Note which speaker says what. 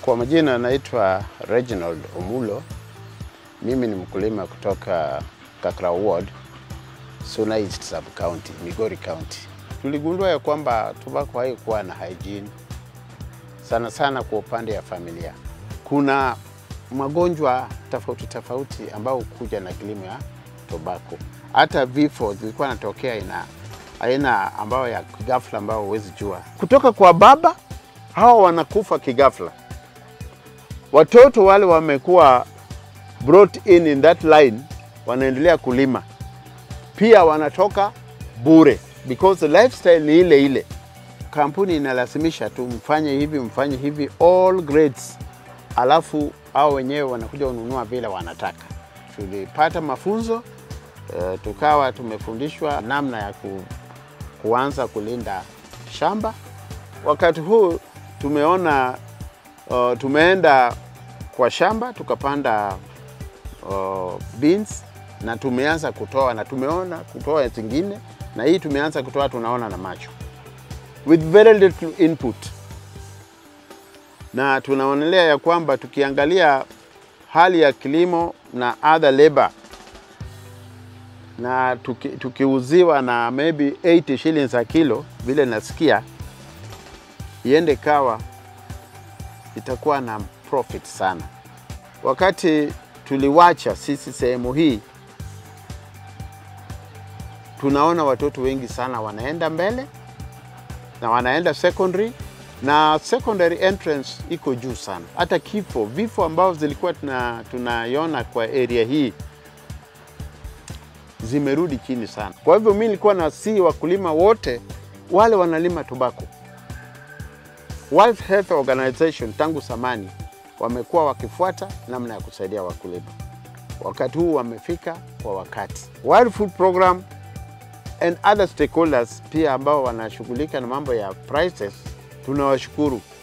Speaker 1: Kwa majina naitwa Reginald Omulo. Mimi ni mkulima kutoka Kakrau Ward, Suna East Sub County, Migori County. Tuligundua ya kwamba tobacco haikuwa na hygiene sana sana kwa upande ya familia. Kuna magonjwa tofauti tofauti ambao kuja na kilimo ya tobacco. Hata vifo zilikuwa natokea ina aina ambayo ya ghafla ambayo huwezi jua, kutoka kwa baba hawa wanakufa kighafla. Watoto wale wamekuwa brought in in that line, wanaendelea kulima pia wanatoka bure because the lifestyle ni ile ile. Kampuni inalazimisha tu mfanye hivi mfanye hivi all grades, alafu hao wenyewe wanakuja kununua vile wanataka. Tulipata mafunzo uh, tukawa tumefundishwa namna ya ku, kuanza kulinda shamba. Wakati huu tumeona uh, tumeenda kwa shamba tukapanda uh, beans na tumeanza kutoa na tumeona kutoa zingine, na hii tumeanza kutoa, tunaona na macho with very little input, na tunaonelea ya kwamba tukiangalia hali ya kilimo na other labor na tuki, tukiuziwa na maybe 80 shillings a kilo vile nasikia, iende kawa itakuwa na profit sana. Wakati tuliwacha sisi sehemu hii, tunaona watoto wengi sana wanaenda mbele na wanaenda secondary, na secondary entrance iko juu sana. Hata kifo vifo ambavyo zilikuwa tuna, tunaiona kwa area hii zimerudi chini sana. Kwa hivyo mimi nilikuwa na si wakulima wote wale wanalima tobacco. World Health Organization tangu zamani wamekuwa wakifuata namna ya kusaidia wakulima. Wakati huu wamefika kwa wakati. World Food Program and other stakeholders pia ambao wanashughulika na mambo ya prices, tunawashukuru